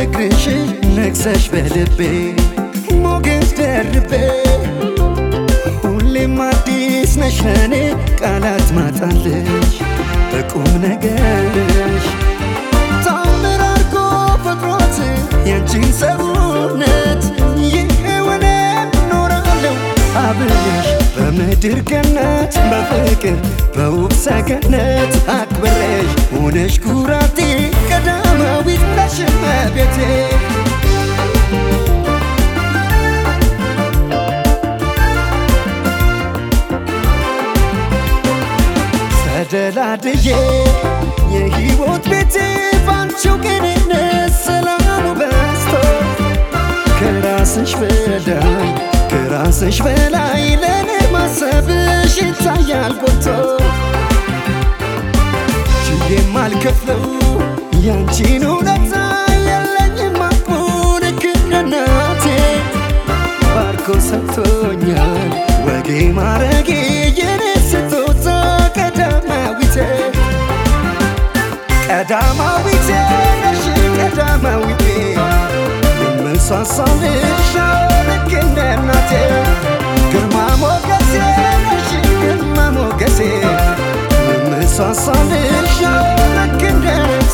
ፍቅርሽ ነግሰሽ በልቤ ሞገስ ደርቤ ሁሌም አዲስ ነሽ ለኔ ቃላት ማጣለሽ በቁም ነገርሽ ታምር አርጎ ፈጥሮት ያንቺን ሰውነት ይሄውን ኖራለሁ አብሬሽ በምድር ገነት በፍቅር በውብ ሰገነት አክብሬሽ ሆነሽ ኩራቴ ቀዳማዊት ነሽ እመቤቴ ተደላድዬ የሕይወት ቤቴ ባንቺው ቅንነት ሰላሙ በዝቶ ከራስሽ በላይ ከራስሽ በላይ ለኔ ማሰብሽ ይታያል ጎልቶ ችዬም አልከፍለው ያንቺን እውነታ የለኝም አቅሙ ልክ እንደ እናቴ ባርኮ ሰጥቶኛል ወጌ ማረጌ የኔ ስጦታ ቀዳማዊቴ ቀዳማዊቴ ነሽ ቀዳማዊቴ የምሳሳልሽ ልክ እንደ እናቴ ግርማ ሞገሴ ነሽ ግርማ ሞገሴ የምሳሳልሽ ልክ እንደ ነፍሴ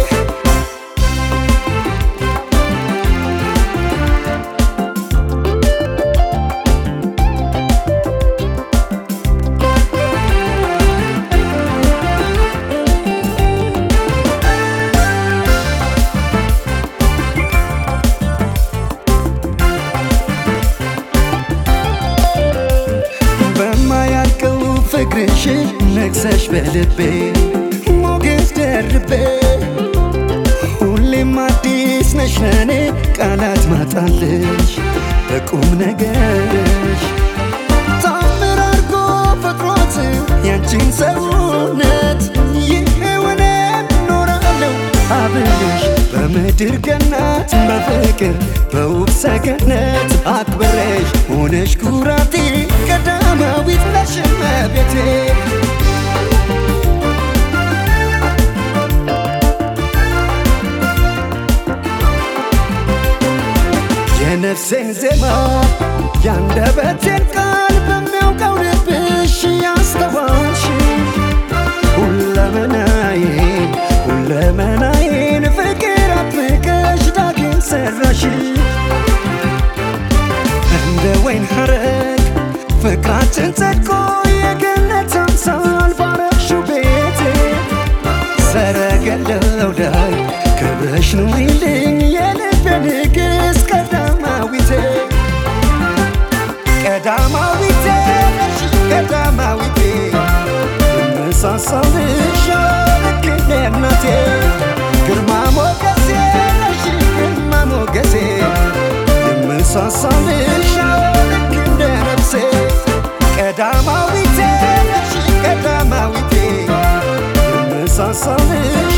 በማያልቀው ፍቅርሽ ነግሰሽ በልቤ ሞገስ ደርቤ ሁሌም አዲስ ነሽ ለኔ ቃላት ማጣለሽ በቁም ነገርሽ ታምር አርጎ ፈጥሮት ያንቺን ሰውነት ይሄውን ኖራለሁ አብሬሽ በምድር ገነት በፍቅር በውብ ሰገነት አክብሬሽ ሆነሽ ኩራቴ ቀዳማዊት ነሽ እመቤቴ የነፍሴን ዜማ ያንደበቴን ቃል በሚያውቀው ልብሽ ያስተዋልሽ ሁለመናዬን ሁለመናዬን ፍቅር አጥብቀሽ ዳግም ሰራሽ እንደ ወይን ሐረግ ፍቅራችን ጸድቆ የገነት አምሳል ባረግሽው ቤቴ ሰረገላው ላይ ክብረሽ ኑሪልኝ የልቤ ንግሥት ቀዳማዊቴ ቀዳማዊቴ ነሽ ቀዳማዊቴ የምሳሳልሽ ልክ እንደ እናቴ ግርማ ሞገሴ ነሽ ግርማ ሞገሴ የምሳሳልሽ ልክ እንደ ነፍሴ ቀዳማዊቴ ነሽ ቀዳማዊቴ የምሳሳልሽ